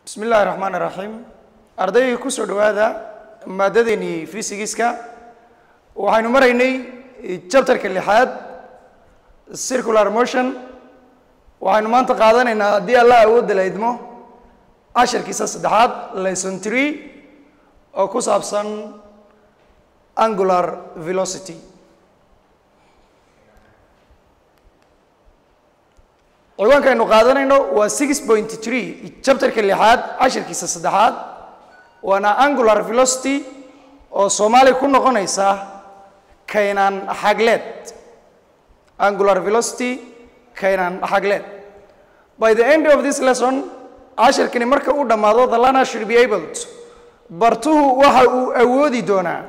bismi illaahi raxmaan iraxiim ardayga kusoo dhowaada maadadeenii fysigiska waxaynu maraynay chapterka lixaad circular motion waxaynu maanta qaadanaynaa haddii alla awoodda la idmo cashirkiisa saddexaad lesson tree oo ku saabsan angular velocity ciwaanka aynu qaadanayno waa six point tree chapterka lixaad cashirkiisa saddexaad waana angular velocity oo soomaaliya ku noqonaysa kaynaan xagleed angular velocity kaynaan xagleed by the end of this lesson cashirkani marka uu dhammaado the learner should be able to bartuhu waxa uu awoodi doonaa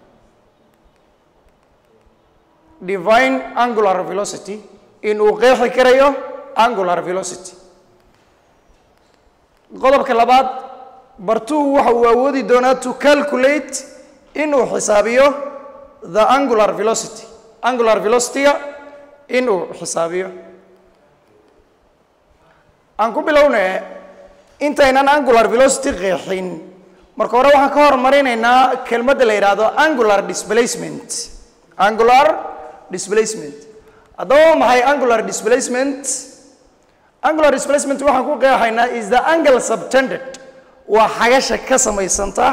divine angular velocity in uu qeexi karayo angular velocity qodobka labaad bartuhu waxa uu awoodi doonaa to calculate inuu xisaabiyo the angular velocity angular velocity-ga inuu xisaabiyo aan ku bilowne intaynan angular velocity qeexin marka hore waxaan ka hormarinaynaa kelmadda la yidhaahdo angular displacement angular displacement haddaba maxay angular displacement angular displacement waxaan ku qeexaynaa is the angle subtended waa xagasha ka samaysanta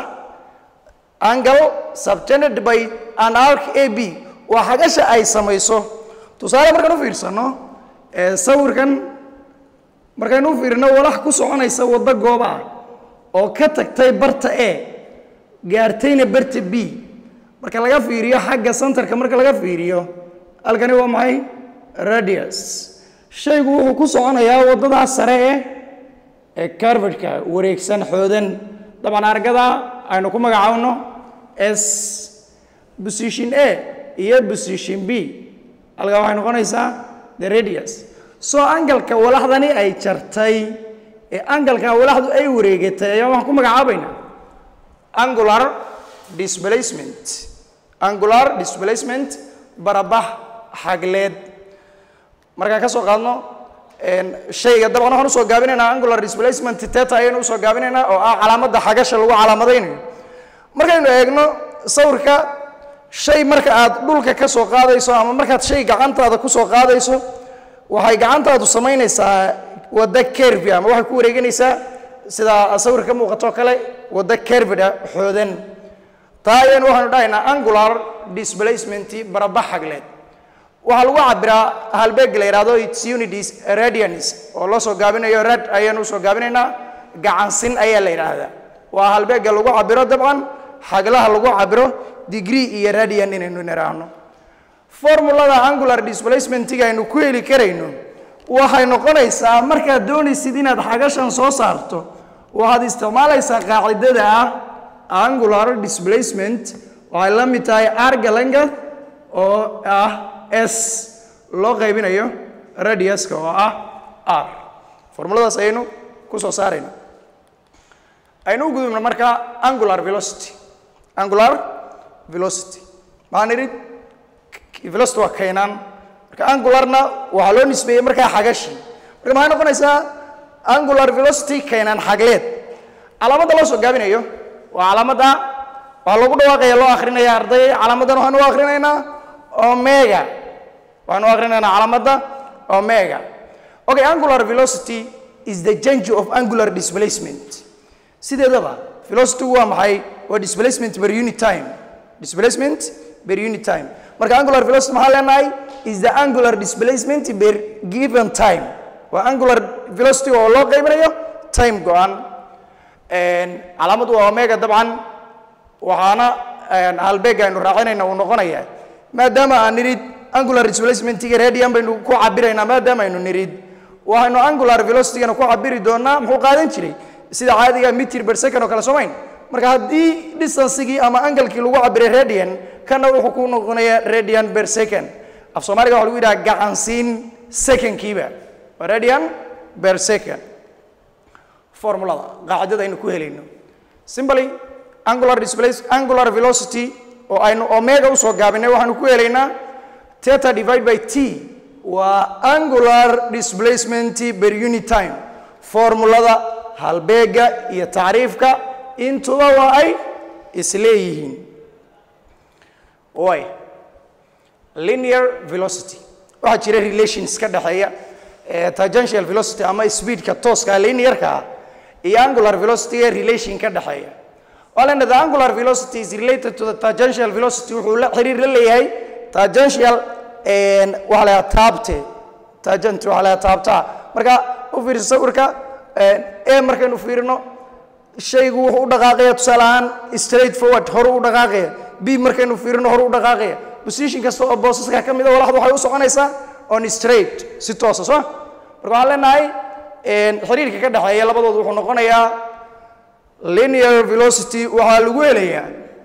angle subtended by an arc a b waa xagasha ay samayso tusaale markaan u fiirsano sawirkan markaynu u fiirino walax ku soconaysa waddo gooba ah oo ka tagtay barta a gaartayna barta b marka laga fiiriyo xagga centerka marka laga fiiriyo halkani waa maxay radius shaygu wuxuu ku soconayaa waddadaas sare eh ee carvadka wareegsan xoodan dabcan argada aynu ku magacaabno s position a iyo position b halkaa waxay noqonaysaa the radius soo angalka walaxdani ay jartay ee angalka walaxdu ay wareegatay ayaa waxaan ku magacaabaynaa angular displacement angular displacement barabax xagleed markaan ka soo qaadno shayga dabcan waxaan usoo gaabinaynaa angular displacement teta ayaynu usoo gaabinaynaa oo ah calaamadda xagasha lagu calaamadaynayo markaynu eegno sawirka shay marka aad dhulka ka soo qaadayso ama markaad shay gacantaada ku soo qaadayso waxay gacantaadu samaynaysaa waddo kervi ama waxay ku wareeganaysaa sida sawir ka muuqato kale waddo kervid ah xoodan taa ayaynu waxaynu dhahaynaa angular displacement barabax xagleed waxaa lagu cabiraa halbeeg la yidhahdo its unities radians oo loo soo gaabinayo rad ayaanu usoo gaabinaynaa gacansin ayaa la yidhaahdaa waa halbeegga lagu cabiro dabcan xaglaha lagu cabiro degree iyo radian inaynu niraahno formulada angular displacementiga aynu ku heli karayno waxay noqonaysaa markaad doonaysid inaad xagashan soo saarto waxaad isticmaalaysaa qaacidada ah angular displacement waxay la mid tahay argalangath oo ah s loo qaybinayo radiuska oo ah r formuladaas ayaynu ku soo saarayna aynu u gudubno marka angular velocity angular velocity maxaan idhi velocity waa kaynaan marka angularna waxaa loo nisbeeyey markaa xagashi marka maxay noqonaysaa angular velocity kaynaan xagleed calaamadda loo soo gaabinayo waa calaamadda waxaa lagu dhawaaqaya loo akrinaya arday calaamaddan waxaan u akrinaynaa omega waxaan u akrinaynaa calaamadda omega okay angular velocity is the change of angular displacement sideedaba velocity waa maxay waa displacement per unit time displacement per unit time marka angular velocity maxaa leenahay is the angular displacement per given time waa angular velocity oo loo qaybinayo time go-an calaamadu waa omega dabcan waxaana halbeega aynu raacinayna uu noqonaya maadaama aan nidhid angular displacementiga radian baynu ku cabiraynaa maadaama aynu nidhid waxaynu angular velocitygana ku cabiri doonaa muxuu qaadan jiray sida caadiga mitir per second oo kale soomayn marka haddii distancegii ama angalkii lagu cabiray radian kana wuxuu ku noqonaya radian per second af soomaaliga waxa lagu yidhaha gacansiin secondkiiba waa radian per second formulada qaacidada aynu ku helayno simply angular displace angular velocity oo aynu omega usoo gaabinay waxaanu ku helaynaa theta divide by t waa angular displacement per unit time formulada halbeega iyo tacriifka intuba waa ay isleeyihiin way linear velocity waxaa jira relations ka dhexeeya eh, tangential velocity ama speedka tooska linearka ah iyo angular velocity ee relation ka dhexeeya waxaa leenahay the angular velocity is related to the tangential velocity wuxuu la xiriir la leeyahay tangential and waxaa la yidhaha taabte tangent waxaa la yidhaha taabtaa marka u fiirsa sawirka e markaynu fiirino shaygu wuxuu u dhaqaaqaya tusaale ahaan straight forward horu u dhaqaaqaya b markaynu fiirino horu u dhaqaaqaya position kasta oo boosaska ka mida walaxdu waxay u soconaysaa on straight si toosa soo marka waxaan leenahay xiriirka ka dhexeeya labadoodu wuxuu noqonayaa linear velocity waxaa lagu helayaa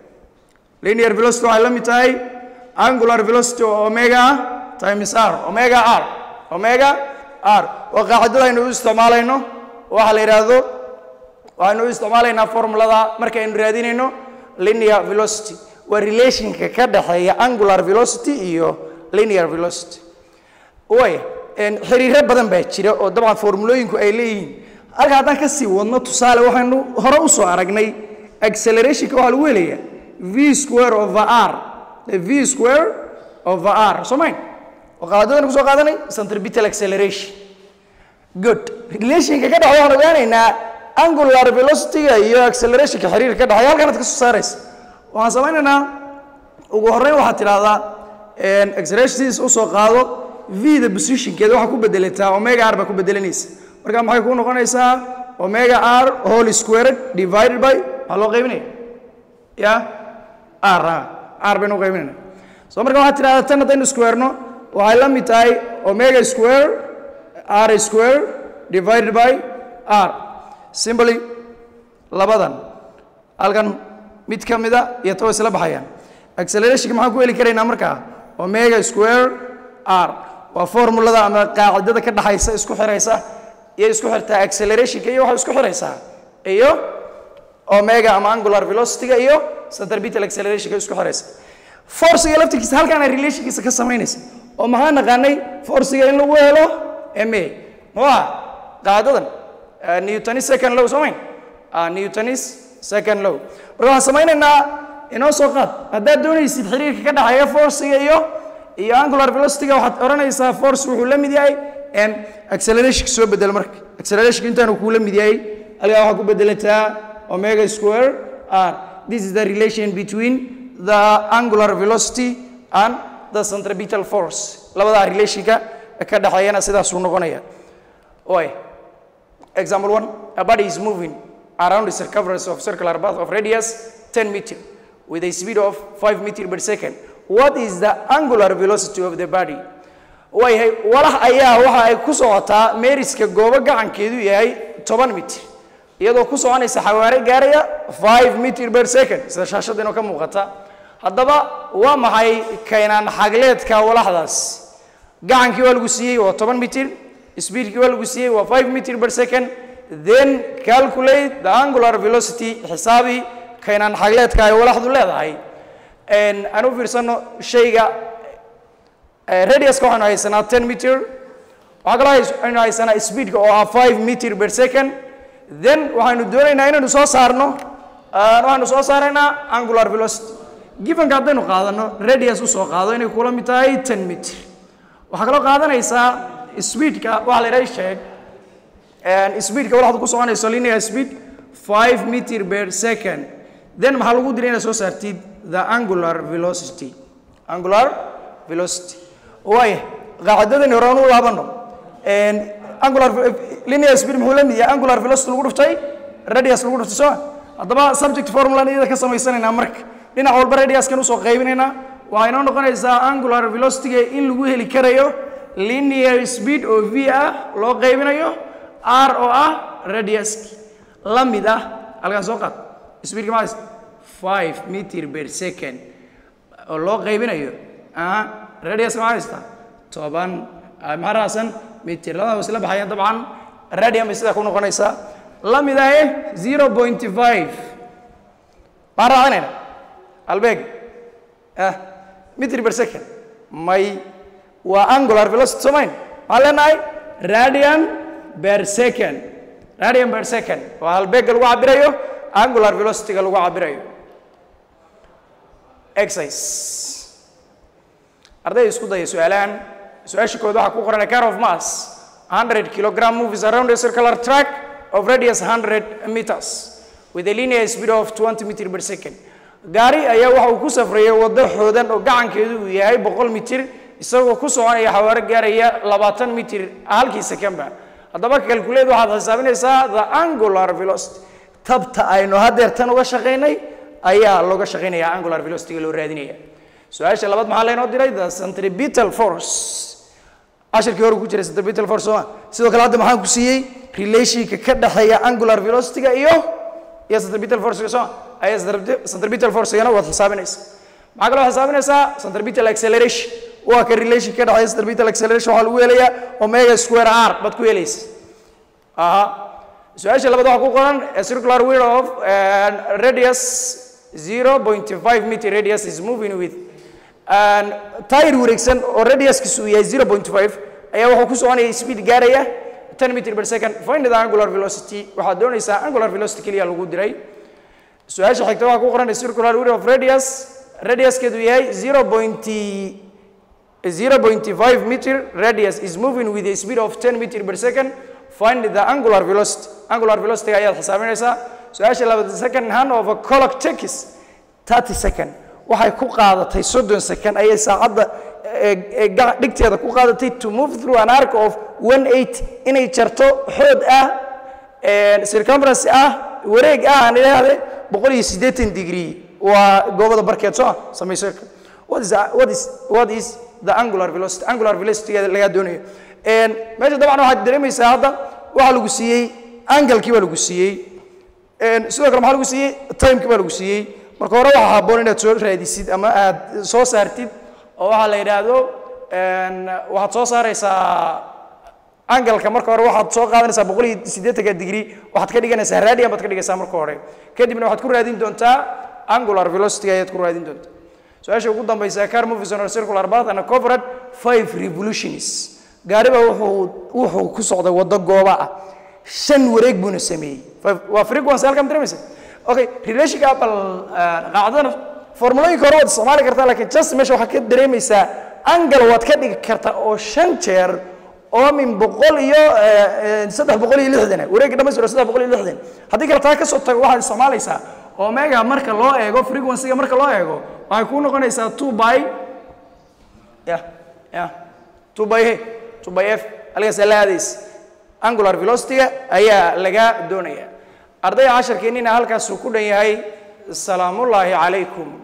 linear velocity waxay la mid tahay angular velocity oo omega ah times r omega r omega r waa qaacidada aynu u isticmaalayno waxaa la yidhaahdo waxaynu u isticmaalaynaa formulada markaynu raadinayno linear velocity waa relationka ka dhexeeya angular velocity iyo linear velocity way xiriiro badan baa jira oo dabcan formulooyinku ay leeyihiin halka haddaan ka sii wadno tusaale waxaynu hore u soo aragnay accelerationka waxaa lagu helayaa v square over r v square over r soo mayn oo qaadadana kusoo qaadanay centripetal acceleration good relationka ka dhexeeya waxaan ogaanaynaa angular velocity-ga iyo accelerationka xiriirka ka dhexeeya halkan aad ka soo saaraysa waxaan samaynaynaa ugu horreyn waxaad tidhahdaa accelerationtiis usoo qaado v-da positionkeeda waxaa ku bedelataa omega r baa ku bedelanaysa marka maxay kuu noqonaysaa omega r whole squared divided by maxaa loo qaybinaya ya r r baynu qaybinayna so marka waxaad tidhahdaa tan haddaynu squareno waxay la mid tahay omega square r square divided by r simply labadan halkan mid ka mida iyo tawa isla baxayaan accelerationka maxaan ku heli karaynaa markaa omega square r waa formulada ama qaacidada ka dhaxaysa isku xiraysa iyo isku xirtaa accelerationka iyo waxay isku xiraysaa iyo omega ama angular velocity-ga iyo centripetal accelerationka isku xiraysa forciga laftirkiisa halkaana relationkiisa ka samaynaysa oo maxaa naqaanay forciga in lagu helo ma muxuu aha qaadadan newtonis second low soomayn newtonis second low marka waxaan samaynaynaa inoo soo qaad haddaad doonaysid xiriirka ka dhexeeya forciga iyo iyo angular velocity-ga waxaad odhanaysaa force wuxuu la mid yahay accelerationka soo bedel marka accelerationka intaanu kuu la mid yahay halkaa waxaa ku bedelataa omega square r this is the relation between the angular velocity and the centripetal force labadaa relationka ka dhexeeyana sidaasuu noqonaya oy example one a body is moving around the circumference of circular path of radius 10 meter with a speed of 5 meter per second what is the angular velocity of the body waayahay walax ayaa waxa ay ku socotaa meeriska goobo gacankeedu yahay toban mitir iyadoo ku soconaysa xawaare gaaraya 5 meter per second sida shaashada inoo ka muuqata haddaba waa maxay kaynaan xagleedka walaxdaas gacankii waa lagu siiyey waa toban mitir speedkii waa lagu siiyey waa 5 meter per second then calculate the angular velocity xisaabi kaynaan xagleedka ay walaxdu leedahay aan u fiirsano shayga radiuska waxaynu haysanaa 10 meter waxaa kaloo aynu haysanaa speedka oo ah 5 meter per second then waxaynu doonaynaa inaynu soo saarno waxaynu soo saaraynaa angular velocity gifanka haddaynu qaadano radius usoo qaado inay kula mid tahay 10 meter waxaa kaloo qaadanaysaa speedka waxaa la yidhaha sheeg speedka walaxdu ku soconayso linear speed 5 meter per second then maxaa lagu dilay inaad soo saartid the angular velocity angular velocity waaya qaacidadani hore aan u laabano angular linear speed muxuu la mid yahay angular velocity lagu dhuftay radius lagu dhuftay soo haddaba subject formula iyada ka samaysanaynaa marka dhinac walba radiuskan usoo qaybinaynaa waxay inoo noqonaysaa angular velocity in lagu heli karayo linear speed oo v ah loo qaybinayo r oo ah radiuski la mid ah halkaan soo qaad speedka maxaa 5 meter per second oo loo qaybinayo radiuska maxaa haystaa toban maxaa raacsan meter labada isla baxayaan dabcan radium bay sidaa ku noqonaysaa la mid ah eh 0.5 maxaa raacinayna albeeg ah meter per second may waa angular velocity soomayn maxaan leenahay radian per second radian per second waa halbeegga lagu cabirayo angular velocity-ga lagu cabirayo exercise arday isku daya su-aalahan su-aasha kood waxaa ku qoran a car of mass 100 kilogram moves around a circular track of radius 100 meters with a linear speed of 20 meter per second gaari ayaa waxa uu ku safrayay waddo xoodan oo gacankeedu uu yahay 100 mitir isagoo ku soconaya xawaaro gaaraya 20 mitir halkii secondba haddaba calculate waxaad xisaabinaysaa the angular velocity tabta aynu haddeer tan uga shaqaynay ayaa looga shaqaynaya angular velocity loo raadinaya su-aasha labaad maxaa laynoo diray the centripetal force cashirkii hore ku jiray centripetal force sooma sidoo kale hadda maxaan ku siiyey relationka ka dhexeeya angular velocity-ga iyo iyo centripetal force-ga sooma ayaa centripetal force-gana waad xisaabinaysa maxaa kaloo xisaabinaysaa centripetal acceleration waa ka relation ka dhexeeya centripetal acceleration waxaa lagu helayaa omega square r baad ku helaysa aha su-aasha labaad waxaa ku qoran a circular wheel of uh, radius 0.5 meter radius is moving with and tire wareegsan oo radiuskiisu uu yahay 0.5 ayaa wuxuu ku soconaya speed gaaraya 10 meter per second find the angular velocity waxaad doonaysaa angular velocity keliya lagu diray su-aasha xigta waxaa ku qoran a circular wheel of radius radiuskeedu yahay 0.5 meter radius is moving with a speed of 10 meter per second find the angular velocity angular velocity ayaad xisaabinaysaa su-aasha labaad second hand of a clock takes 30 second waxay ku qaadatay soddon second ayay saacadda dhigteeda ku qaadatay to move through an arc of one eight inay jarto xood ah circumference ah wareeg ah aan idhaahde boqol iyo siddeetan degree waa goobada barkeed soo samayso what is what is what is the angular velocity angular velocity lagaa doonayo meesha dabcan waxaad dareemaysaa hadda waxaa lagu siiyey angalkii baa lagu siiyey sidoo kale maxaa lagu siiyey timekii baa lagu siiyey marka hore waxaa habboon inaad soo raadisid ama aad soo saartid oo waxaa la yidhaahdo waxaad soo saaraysaa angalka marka hore waxaad soo qaadanaysaa boqol iyo siddeetanka degree waxaad ka dhiganaysaa radian baad ka dhigaysaa marka hore kadibna waxaad ku raadin doontaa angular velocity ayaad ku raadin doontaa su-aasha ugu dambaysa car movies on a circular path and covered five revolutions gaariba wuxuu wuxuu ku socday waddo gooba ah shan wareeg buuna sameeyey waa frequency halkan dareemaysa okay relationka bal qaacdana formulooyinka hore waad isticmaali kartaa laakiin just meesha waxaad ka dareemaysaa angle waad ka dhigi kartaa oo shan jeer oo min boqol iyo saddex boqol iyo lixdan wareegga dhamaystiro saddex boqol iyo lixdan haddii kale taa kasoo tago waxaad isticmaalaysaa omega marka loo eego frequency-ga marka loo eego waxay kuu noqonaysaa two by ya ya two by he two by f halkaasa la aadaysa angular velocity-ga ayaa laga doonaya ardayga casharkeennina halkaasuu ku dhan yahay salaamullaahi calaykum